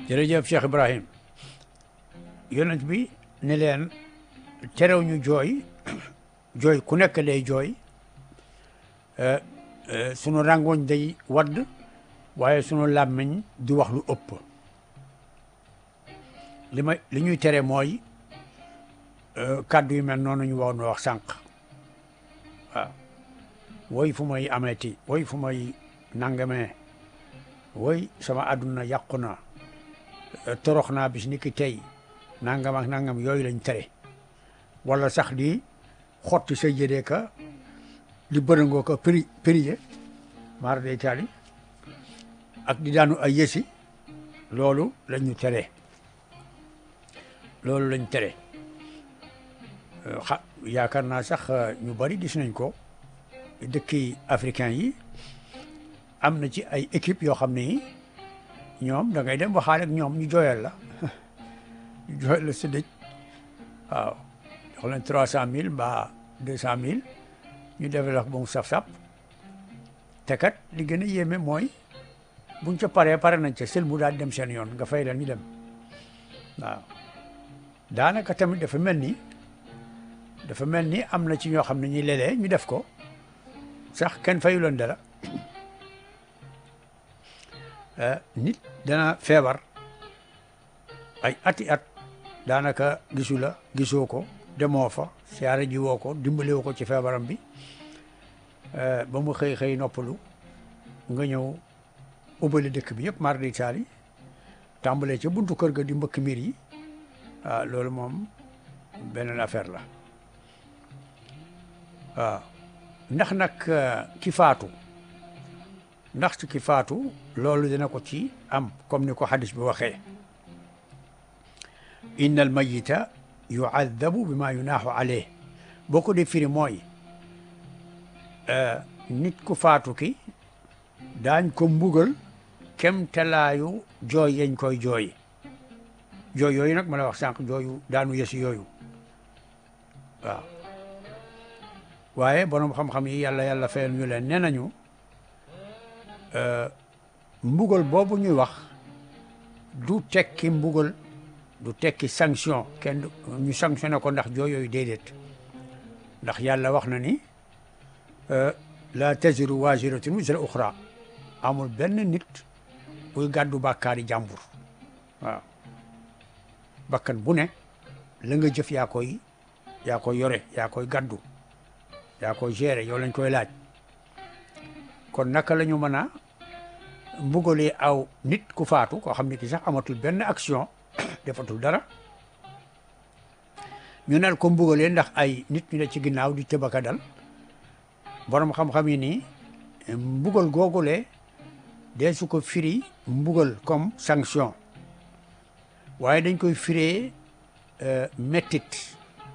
jërëjëf Cheikh Ibrahim yonent bi ne leen terew ñu jooy jooy ku nekk day jooy sunu rangoñ day wadd waaye sunu làmmiñ di wax lu ëpp li ma li ñuy tere mooy kàddu yu mel noonu ñu wax nu wax sànq waaw woy fu may ameeti woy fu may nangamee woy sama àdduna yàqu na torox naa bis ni ki tey nangam ak nangam yooyu lañ tere wala sax di xotti sa jëdee ka di bërëngoo ko pri priye maar day taali ak di daanu ay yësi loolu lañ ñu tere loolu lañ tere xa yaakaar naa sax ñu bari gis nañ ko dëkki africain yi am na ci ay équipe yoo xam ne ñoom da ngay dem waxaale ak ñoom ñu jooyal la ñu jooyal la sa dëj waaw jox leen trois cent mille mbaa deux cent mille ñu defal la ba mu saf-sap te kat li gën a yéeme mooy buñ ca paree pare nañ ca sel mu daal dem seen yoon nga fay leen ñu dem waaw daanaka tamit dafa mel ni dafa mel ni am na ci ñoo xam ne ñi léeg-léeg ñu def ko sax kenn fayu leen dara nit dana feebar ay ati at daanaka gisu la gisoo ko demoo fa siyaare ji woo ko dimbale woo ko ci feebaram bi ba mu xëy xëy noppalu nga ñëw ubbali dëkk bi yëpp mar di taali tàmbalee ca buntu kër ga di mbëkk miir yi waaw loolu moom beneen affaire la waaw ndax nag ki faatu ndax ci ki faatu loolu dina ko ci am comme ni ko hadis bi waxee inna al mayita yuadabu bi ma yunaaxu alayh boo ko dee firi mooy nit ku faatu ki daañ ko mbugal kem talaayu jooy yañ koy jooy jooy yooyu nag ma la wax sànq jooyu daanu yesi yooyu waaw waaye borom xam-xam yi yàlla yàlla fayal ñu leen nee nañu mbugal boobu ñuy wax du tekki mbugal du tekki sanction kenn ñu sanctionné ko ndax jooy yooyu déedéet ndax yàlla wax na ni la taziru waziratun wizra uxra amul benn nit buy gàddu bàkkaari jàmbur waaw bakkan bu ne la nga jëf yaa koy yaa koy yore yaa koy gàddu yaa koy gérer yow lañ koy laaj kon naka la ñu mën a mbugalee aw nit ku faatu koo xam ne ki sax amatul benn action defatul dara ñu naan ko mbugalee ndax ay nit ñu ne ci ginnaaw di tëbaka dal borom xam-xam yi nii mbugal googulee dee su ko firi mbugal comme sanction waaye dañ koy firee mettit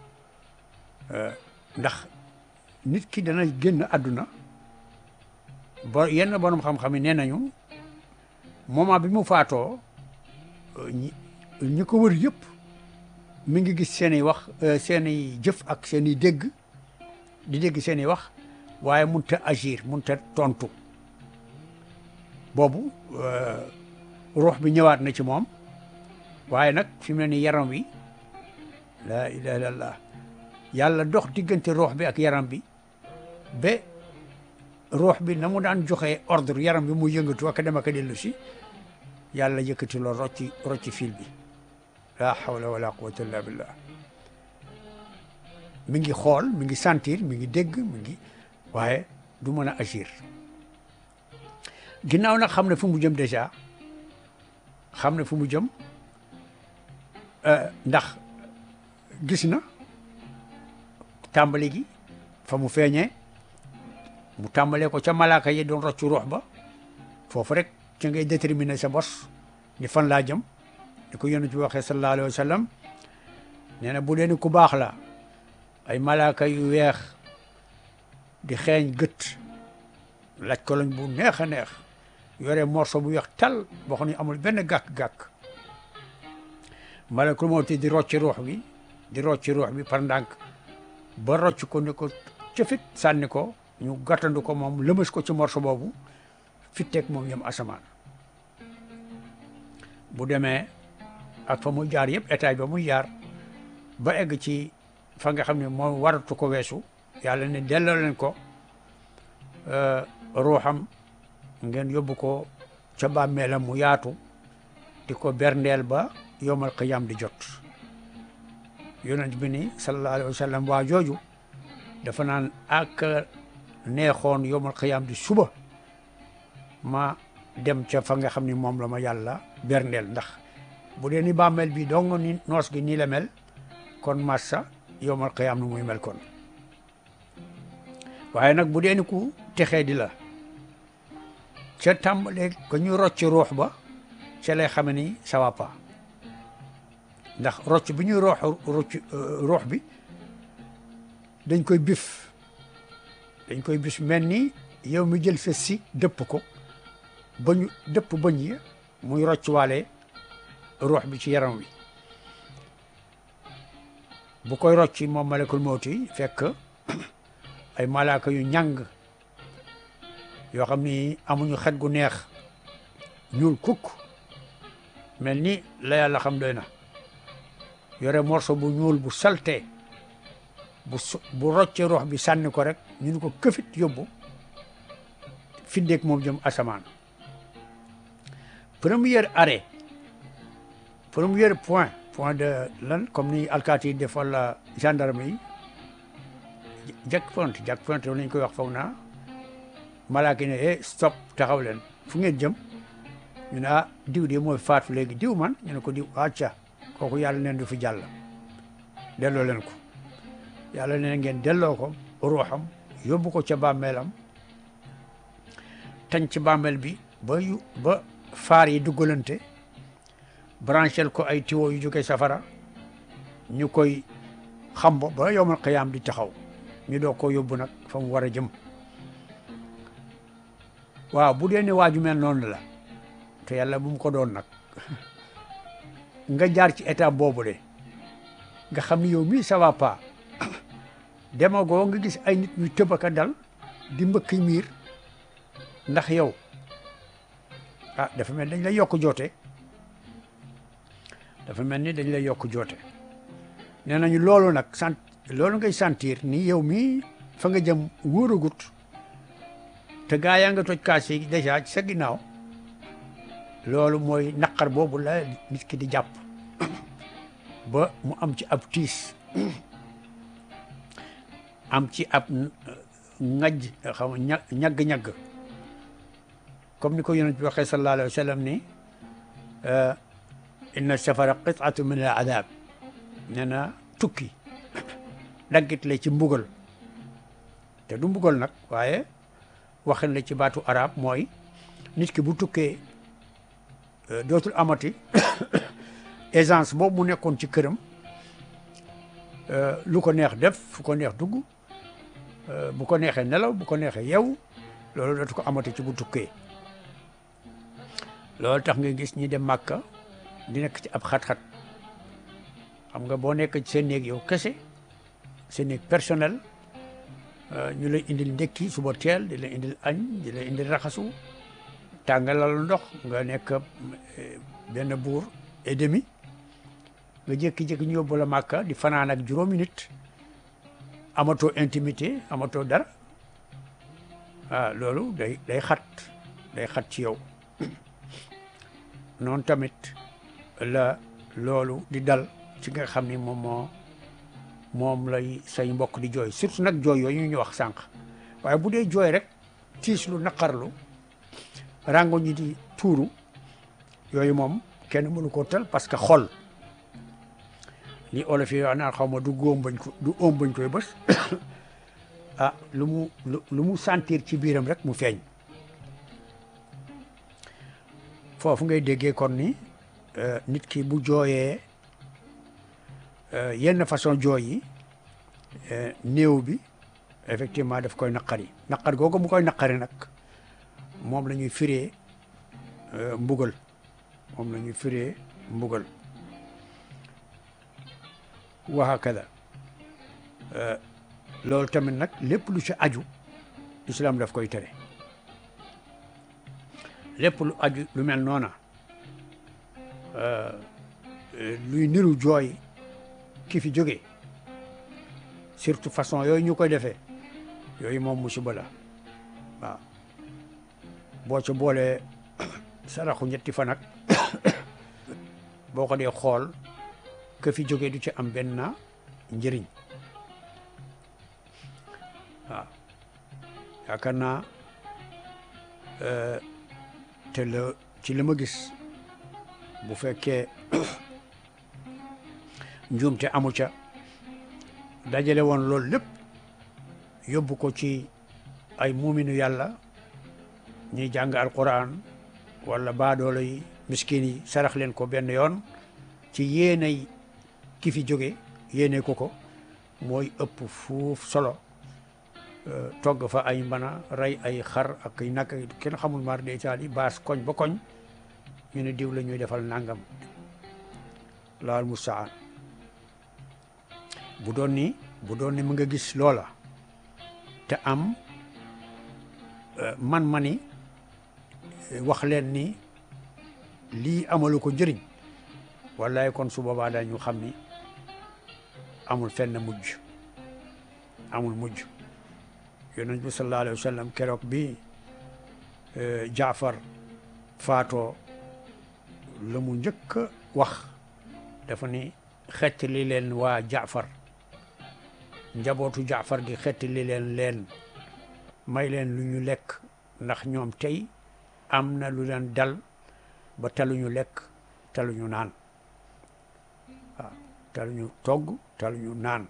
ndax nit ki dana génn àdduna bo yenn borom xam-xam yi nee nañu moment bi mu faatoo ñi ñi ko wër yëpp mi ngi gis seen i wax seen i jëf ak seen i dégg di dégg seen i wax waaye mun ta agir mun ta tontu boobu ruux bi ñëwaat na ci moom waaye nag fi mu ne ni yaram wi la ilaha illallah yàlla dox diggante ruux bi ak yaram bi ba ruux bi na mu daan joxe ordre yaram bi mu yëngatu ak dem ak dellu si yàlla yëkkati loolu rocci rocci fil bi la hawla wala quwwata illa billah mi ngi xool mi ngi sentir mi ngi dégg mi ngi waaye du mën a agir ginnaaw nag xam ne fu mu jëm déjà xam ne fu mu jëm ndax gis na tàmbali gi fa mu feeñee mu tàmbalee ko ca malaaka yi doon roccu ruux ba foofu rek ca ngay déterminer sa bos ni fan laa jëm ni ko yonent bi waxee sallallahu alayhi wa sallam nee na bu dee ni ku baax la ay malaaka yu weex di xeeñ gët laaj ko lañ bu neex a neex yore morso bu weex tal boo xam ne amul benn gàkk-gàkk malakul mawti di rocci ruux bi di rocci ruux bi par ndànk ba rocc ko ni ko cëfit sànni ko ñu gàttandu ko moom lëmas ko ci morso boobu fitteeg moom yem asamaan bu demee ak fa muy jaar yëpp état ba muy jaar ba egg ci fa nga xam ne moom waratu ko weesu yàlla ne delloo leen ko ruuxam ngeen yóbbu ko ca bàmmeelam mu yaatu di ko berndeel ba yomal qiyam di jot yonent bi ni sallallahu alayhi wa sallam waa jooju dafa naan ak neexoon yomal qiyam di suba ma dem ca fa nga xam ni moom la ma yàlla berndeel ndax bu dee ni bàmmeel bi dong ni noos gi nii la mel kon massa yomal qiyam nu muy mel kon waaye nag bu dee ni ku texee di la ca tàmbalee ko ñu rocc ruux ba ca lay xame ni ça va pas ndax rocc bi ñuy roox rocc ruux bi dañ koy bif dañ koy bis mel ni yow mi jël sa si dëpp ko ba ñu dëpp bëñ yi muy rocc waale ruux bi ci yaram wi bu koy rocc moom malakul mawti fekk ay malaaka yu ñàng yoo xam ni amuñu xet gu neex ñuul kukk mel ni la yàlla xam doy na yore morso bu ñuul bu salte bu bu rocce ruux bi sànni ko rek ñu ni ko këfit yóbbu fiddeeg moom jëm asamaan premier arrêt premier point point de lan comme ni alkaati yi def wala gendarme yi jack point jack point lañ koy wax foog naa malaaka ne eh stop taxaw leen fu ngeen jëm ñu ne ah diw de mooy faatu léegi diw man ñu ne ko diw acca kooku yàlla neen du fi jàll delloo leen ko yàlla neen ngeen delloo ko ruuxam yóbbu ko ca bàmmeelam tañ ci bàmmeel bi ba yu ba faar yi duggalante branchel ko ay tiwo yu jóge safara ñu koy xam ba ba yowmal qiyaam di taxaw ñu doo ko yóbbu nag fa mu war a jëm waaw bu dee ne waaju mel noonu la te yàlla bu mu ko doon nag nga jaar ci état boobu de nga xam ni yow mii ça va pas demagoo nga gis ay nit ñu tëbaka dal di mbëkk miir ndax yow ah dafa mel dañ lay yokk joote dafa mel ni dañ lay yokk joote nee nañu loolu nag sant loolu ngay sentir ni yow mii fa nga jëm wóoragut te gaa yaa nga toj kaas yi dèjà ci sa ginnaaw loolu mooy naqar boobu la nit ki di jàpp ba mu am ci ab tiis am ci ab ngaj xam nga ñagg-ñagg comme ni ko yonent bi waxee sallallahu alayhi wa sallam ni inna safara qit'atu min al adab nee na tukki daggit la ci mbugal te du mbugal nag waaye waxin la ci baatu arab mooy nit ki bu tukkee dootul amati aisance boobu mu nekkoon ci këram lu ko neex def fu ko neex dugg bu ko neexee nelaw bu ko neexee yew loolu dootu ko amati ci bu tukkee loolu tax nga gis ñi dem màkka di nekk ci ab xat-xat xam nga boo nekk ci seen néeg yow kese seen néeg personnel ñu lay indil ndekki suba teel di la indil añ di la indil raxasu tàngalal ndox nga nekk benn buur et demi nga jékki-jékki ñu yóbbu la màkka di fanaan ak juróomi nit amatoo intimité amatoo dara ah loolu day day xat day xat ci yow noonu tamit la loolu di dal ci nga xam ni moom moo moom lay say mbokk di jooy surtout nag jooy yooyu ñu wax sànq waaye bu dee jooy rek tiis lu naqarlu rango ñi di tuuru yooyu moom kenn mënu ko tal parce que xol li olof yi wax naan xaw ma du góom bañ ko du óom bañ koy bës ah lu mu lu mu sentir ci biiram rek mu feeñ foofu ngay déggee kon ni nit ki bu jooyee yenn façon jooy yi néew bi effectivement daf koy naqari naqar googu mu koy naqari nag moom la ñuy firee mbugal moom la ñuy firee mbugal wa hakada loolu tamit nag lépp lu ci aju islam daf koy tere lépp lu aju lu mel noona luy niru jooy ki fi jóge surtout façon yooyu ñu koy defee yooyu moom musiba la waaw boo ca boolee saraxu ñetti fan ak boo ko dee xool ke fi jóge du ci am benn njëriñ waaw yaakaar naa te la ci li ma gis bu fekkee njuumte amu ca dajale woon loolu lépp yóbbu ko ci ay muuminu yàlla ñuy jàng alquran wala baadoolo yi miskin yi sarax leen ko benn yoon ci yéenay ki fi jóge yéene ko ko mooy ëpp fuuf solo togg fa ay mbana rey ay xar ak ay nag kenn xamul mar de Italie baas koñ ba koñ ñu ne diw la ñuy defal nangam laal mustaan bu doon ni bu doon ni mu nga gis loola te am man-mani wax leen ni lii amalu ko njëriñ wallaay kon su boobaa dañu xam ni amul fenn mujj amul mujj yonent bi sallallahu alayhi wa sallam keroog bi jaafar faatoo la mu njëkk a wax dafa ni xettali leen waa jaafar njabootu jaafar gi xettali leen leen may leen lu ñu lekk ndax ñoom tey am na lu leen dal ba taluñu lekk taluñu naan waaw taluñu togg taluñu naan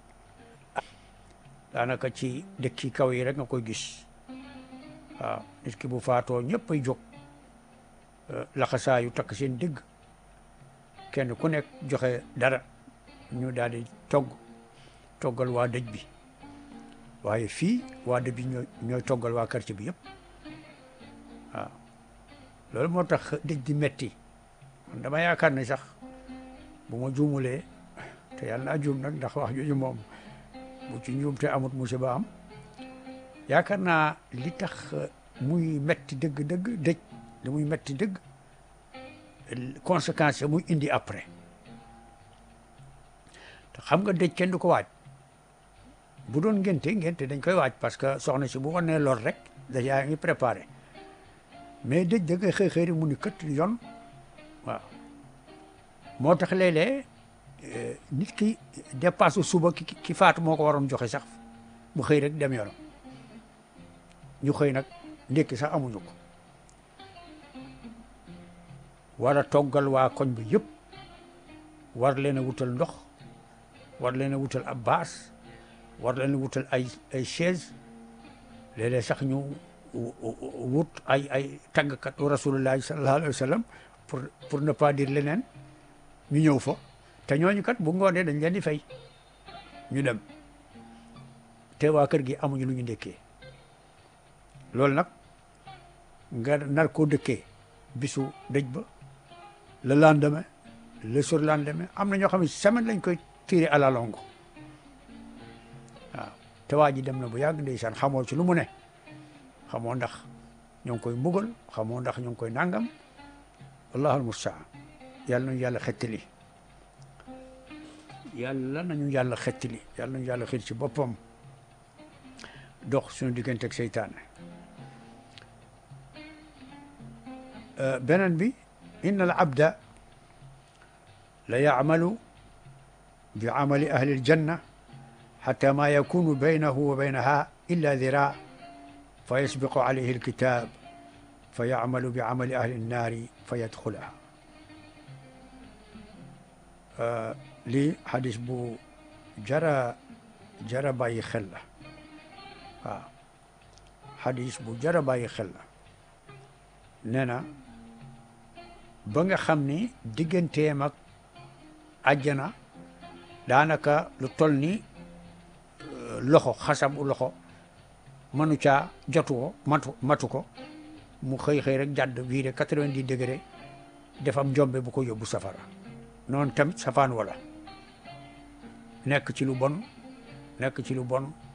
daanaka ci dëkki kaw yi rek nga koy gis waaw nit ki bu faatoo ñëpp ay jóg laxasaayu takk seen digg kenn ku nekk joxe dara ñu daal di togg toggal waa dëj bi waaye fii waa dëj bi ñooy ñooy toggal waa quartier bi yëpp waaw loolu moo tax dëj di metti man dama yaakaar ne sax bu ma juumulee te yàlla naa juum nag ndax wax jooju moom bu ci njuum te amut musiba am yaakaar naa li tax muy metti dëgg-dëgg dëj li muy metti dëgg conséquence muy indi après te xam nga dëj kenn du ko waaj bu doon ngénte ngénte dañ koy waaj parce que soxna si bu wanee lor rek déjà ngi préparé mais dëj da ngay xëy xëy rek mu ni kët yoon waaw moo tax léeg-léeg nit ki dépasse suba ki ki faatu moo ko waroon joxe sax mu xëy rek dem yoonam ñu xëy nag ndékki sax amuñu ko war a toggal waa koñ bi yëpp war leen a wutal ndox war leen a wutal ab baas war leen a wutal ay ay chaise léeg-léeg sax ñu wut ay ay tàggkat rasulullahi sallallahu alayhi wa sallam pour pour ne pas dire leneen ñu ñëw fa te ñooñu kat bu ngoonee dañ leen di fay ñu dem te waa kër gi amuñu lu ñu ndékkee loolu nag nga nar koo dëkkee bisu dëj ba le lendemain le surlendemain am na ñoo xam ne semaine lañ koy tiré à la longue waaw te waa ji dem na bu yàgg ndeysaan xamoo ci lu mu ne xamoo ndax ñoo ngi koy mbugal xamoo ndax ñoo ngi koy nangam allahul mustaan yàlla nañu yàlla xettali yàlla nañu yàlla xettali yàlla nañu yàlla xit ci boppam dox suñu diggante ak seytaane beneen bi inna al abda la yacmalu bi camali ahli aljanna xata ma yakunu baynahu wa baynaha illa dira fa yasbiqu alayhi alkitab fa yacmalu bi camali ahli annaari fa yadxulaha lii xadis bu jara jara bàyyi xel la waaw xadis bu jara bàyyi xel la nee na ba nga xam ni digganteem ak àjjana daanaka lu toll ni loxo xasab u loxo mënu caa jotu ko matu matu ko mu xëy xëy rek jàdd viré quatre-vingt-dix degré dafa am njombe bu ko yóbbu safara noonu tamit safaan wala nekk ci lu bon nekk ci lu bon